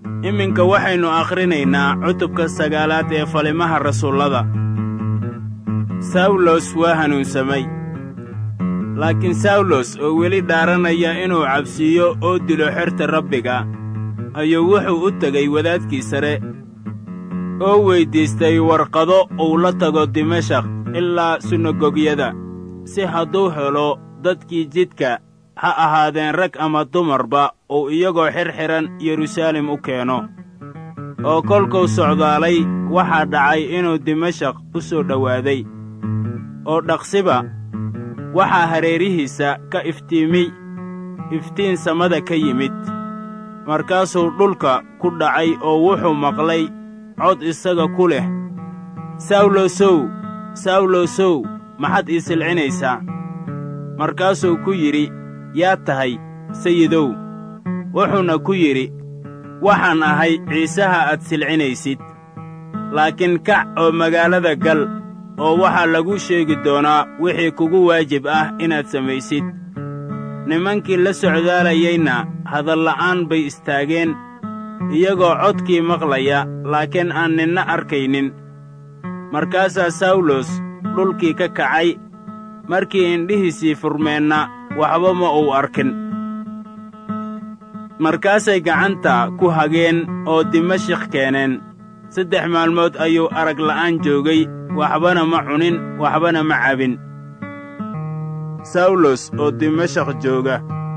iminka waxaynu akhrinaynaa cutubka sagaalaad ee falimaha rasuullada sawlos waa hanuunsamay laakiin sawlos oo weli dhaaranaya inuu cabsiiyo oo dilo xerta rabbiga ayuu wuxuu u tegey wadaadkii sare oo weyddiistay warqado uu la tago dimashak ilaa sunagogyada si hadduu helo dadkii jidka ha ahaadeen rag ama dumarba uu iyagoo xirxiran yeruusaalem u keeno oo kolkuu socdaalay waxaa dhacay inuu dimashak u soo dhowaaday oo dhaqsiba waxaa hareerihiisa ka iftiimiy iftiin samada ka yimid markaasuu dhulka ku dhacay oo wuxuu maqlay cod isaga ku leh sawlosow sawlosow maxaad ii silcinaysaa markaasuu ku yidhi yaa tahay sayidow wuxuuna ku yidhi waxaan ahay ciisaha aad silcinaysid laakiin kac oo magaalada gal oo waxaa lagu sheegi doonaa wixii kugu waajib ah inaad samaysid nimankii la socdaalayeyna hadalla'aan bay istaageen iyagoo codkii maqlaya laakiin aan ninna arkaynin markaasaa sawlos dhulkii ka kacay markii indhihiisii furmeenna waxba ma uu arkin markaasay gacanta ku hageen oo dimashik keeneen saddex maalmood ayuu arag la'aan joogay waxbana ma cunin waxbana ma cabin sawlos oo dimashak jooga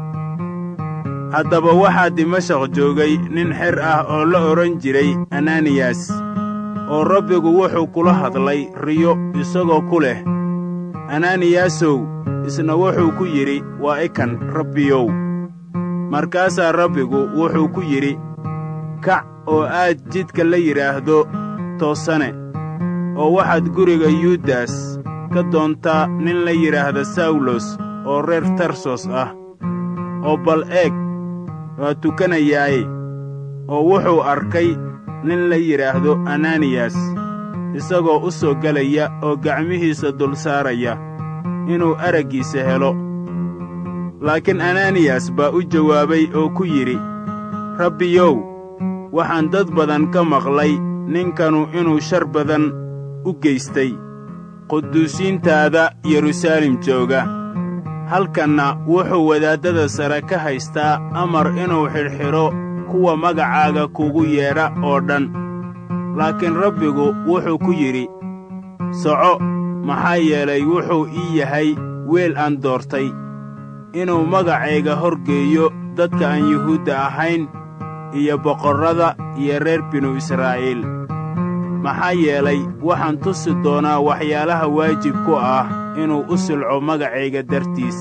haddaba waxaa dimashak joogay nin xer ah oo la odhan jiray ananiyas oo rabbigu wuxuu kula hadlay riyo isagoo ku leh ananiyasow isna wuxuu ku yidhi waa ikan rabbiyow markaasaa rabbigu wuxuu ku yidhi kac oo aad jidka la yidhaahdo toosane oo waxaad guriga yuudas ka doontaa nin la yidhaahda sawlos oo reer tarsos ah oo bal eeg waa tukanayaaye oo wuxuu arkay nin la yidhaahdo ananiyas isagoo u soo gelaya oo gacmihiisa dul saaraya inuu araggiisa helo laakiin ananiyas baa u jawaabay oo ku yidhi rabbiyow waxaan dad badan ka maqlay ninkanu inuu shar badan u geystay quduusiintaada yeruusaalem jooga halkanna wuxuu wadaaddada sare ka haystaa amar inuu xidhxidho kuwa magacaaga kugu yeedha oo dhan laakiin rabbigu wuxuu ku yidhi soco maxaa yeelay wuxuu ii yahay weel aan doortay inuu magacayga horgeeyo dadka aan yuhuudda ahayn iyo boqorrada iyo reer binu israa'iil maxaa yeelay waxaan tusi doonaa waxyaalaha waajib ku ah inuu u silco magacayga dartiis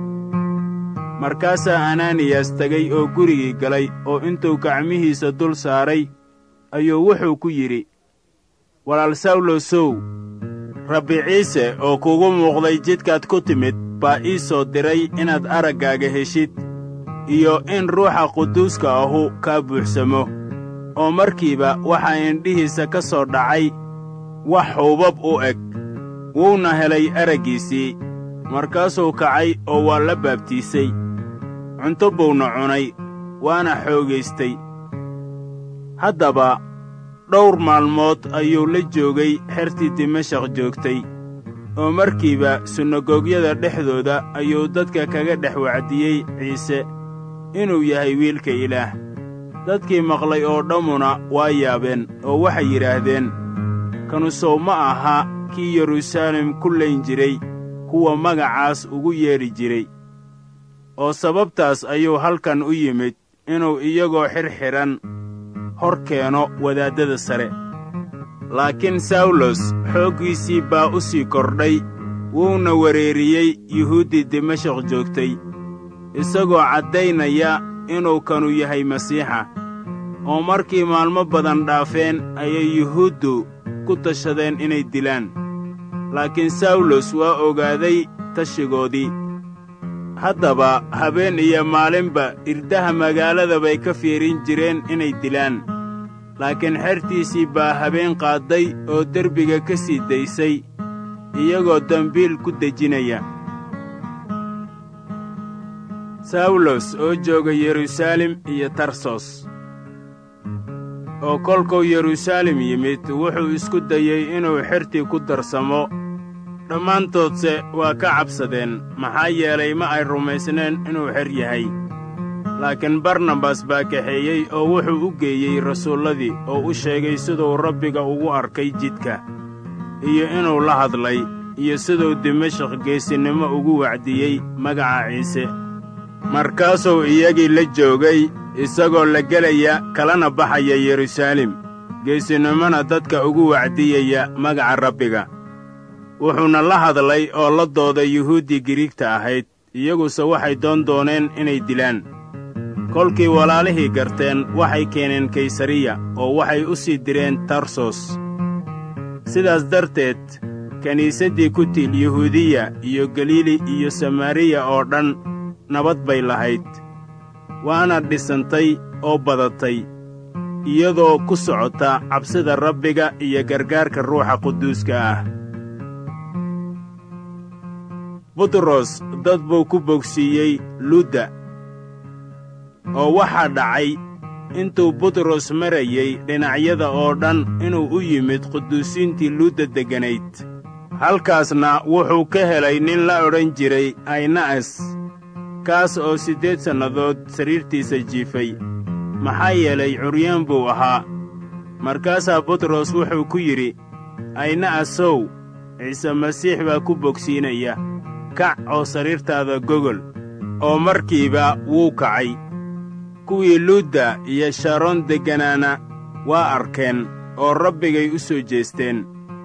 markaasaa ananiyas tegey oo gurigii galay oo intuu gacmihiisa dul saaray ayuu wuxuu ku yidhi walaal sawlosow rabbi ciise oo kugu muuqday jidkaad ku timid baa ii soo diray inaad araggaaga heshid iyo in ruuxa quduuska ahu kaa buuxsamo oo markiiba waxaa indhihiisa ka soo dhacay wax huubab u eg wuuna helay araggiisii markaasuu kacay oo waa la baabtiisay cunto buuna cunay waana xoogaystay haddaba dhowr maalmood ayuu la joogay xertii dimashak joogtay oo markiiba sunagogyada dhexdooda ayuu dadka kaga dhex wacdiyey ciise inuu yahay wiilka ilaah dadkii maqlay oo dhammuna waa yaabeen oo waxay yidhaahdeen kanu sow ma aha kii yeruusaalem ku layn jiray kuwa magacaas ugu yeedhi jiray oo sababtaas ayuu halkan u yimid inuu iyagoo xirxidhan hor keeno wadaaddada sare laakiin sawlos xooggiisii baa u sii kordhay wuuna wereeriyey yuhuuddii dimashak joogtay isagoo caddaynaya inuu kanu yahay masiixa oo markii maalmo badan dhaafeen ayay yuhuuddu ku tashadeen inay dilaan laakiin sawlos waa ogaaday tashigoodii haddaba habeen iyo maalinba irdaha magaalada bay ka fiirin jireen inay dilaan laakiin xertiisii baa habeen qaadday oo derbiga ka sii daysay iyagoo dembiil ku dejinaya sawlos oo jooga yeruusaalem iyo tarsos oo kolkuu yeruusaalem yimid wuxuu isku dayey inuu xertii ku darsamo dhammaantoodse waa ka cabsadeen maxaa yeelay ma ay rumaysneen inuu xer yahay laakiin barnabas baa kaxeeyey oo wuxuu u geeyey rasuulladii oo u sheegay siduu rabbiga ugu arkay jidka iyo inuu la hadlay iyo siduu dimashaq geesinimo ugu wacdiyey magaca ciise markaasuu iyagii la joogay isagoo la gelaya kalana baxaya yeruusaalem geesinimona dadka ugu wacdiyaya magaca rabbiga wuxuuna la hadlay oo la dooday yuhuuddii giriigta ahayd iyaguse waxay doon dooneen inay dilaan kolkii walaalihii garteen waxay keeneen kaysariya oo waxay u sii direen tarsos sidaas darteed kiniisaddii ku tiil yuhuudiya iyo galiili iyo samaariya oo dhan nabad bay lahayd waana dhisantay oo badatay iyadoo ku socota cabsida rabbiga iyo gargaarka ruuxa quduuska ah butros dad buu ku bogsiiyey ludda oo waxaa dhacay intuu butros marayey dhinacyada oo dhan inuu u yimid quduusiintii luudda degganayd halkaasna wuxuu ka helay nin la odhan jiray ayna'as kaas oo siddeed sannadood sariirtiisa jiifay maxaa yeelay curyaan buu ahaa markaasaa butros wuxuu ku yidhi ayna'asow ciise masiix baa ku bogsiinaya kac oo sariirtaada gogol oo markiiba wuu kacay kuwii luudda iyo sharoon degganaana waa arkeen oo rabbigay u soo jeesteen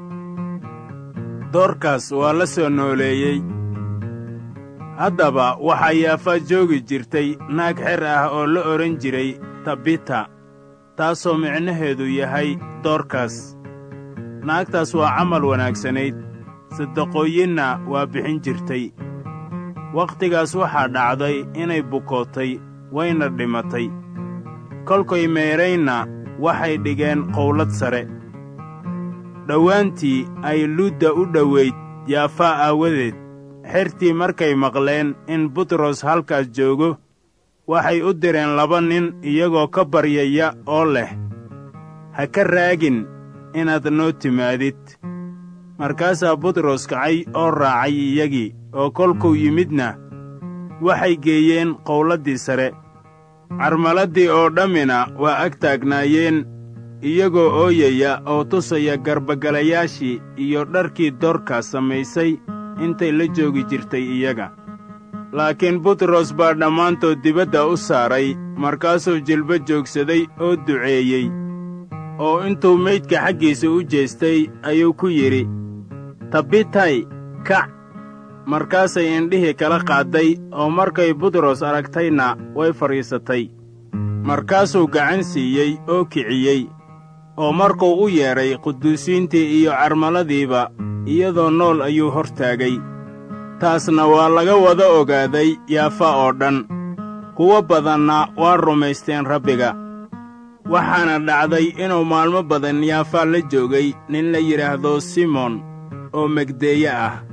doorkaas waa la soo nooleeyey haddaba waxaa yaafa joogi jirtay naag xer ah oo la odhan jiray tabita taasoo micnaheedu yahay doorkaas naagtaas waa camal wanaagsanayd sadaqooyinna waa bixin jirtay wakhtigaas waxaa dhacday inay bukootay wayna dhimatay kolkay meedraynna waxay dhigeen qowlad sare dhowaantii ay luudda u dhowayd yaafaa aawadeed xertii markay maqleen in butros halkaas joogo waxay u direen laba nin iyagoo ka baryaya oo leh ha ka raagin inaad noo timaadid markaasaa butros kacay oo raacay iyagii oo kolkuu yimidna waxay geeyeen qowladdii sare carmaladdii oo dhammina waa ag taagnaayeen iyagoo ooyaya oo tusaya garbagalayaashii iyo dharkii doorkaa samaysay intay la joogi jirtay iyaga laakiin butros baa dhammaantood dibadda u saaray markaasuu jilbo joogsaday oo duceeyey oo intuu meydka xaggiisa u jeestay ayuu ku yidhi tabitay kac markaasay indhihii kala qaadday oo markay butros aragtayna way fadhiisatay markaasuu gacan siiyey oo kiciyey oo markuu u yeedhay quduusiintii iyo carmaladiiba iyadoo nool ayuu hor taagay taasna waa laga wada ogaaday yaafa oo dhan kuwo badanna waa rumaysteen rabbiga waxaana dhacday inuu maalmo badan yaafaa la joogay nin la yidhaahdo simoon oo megdeeye ah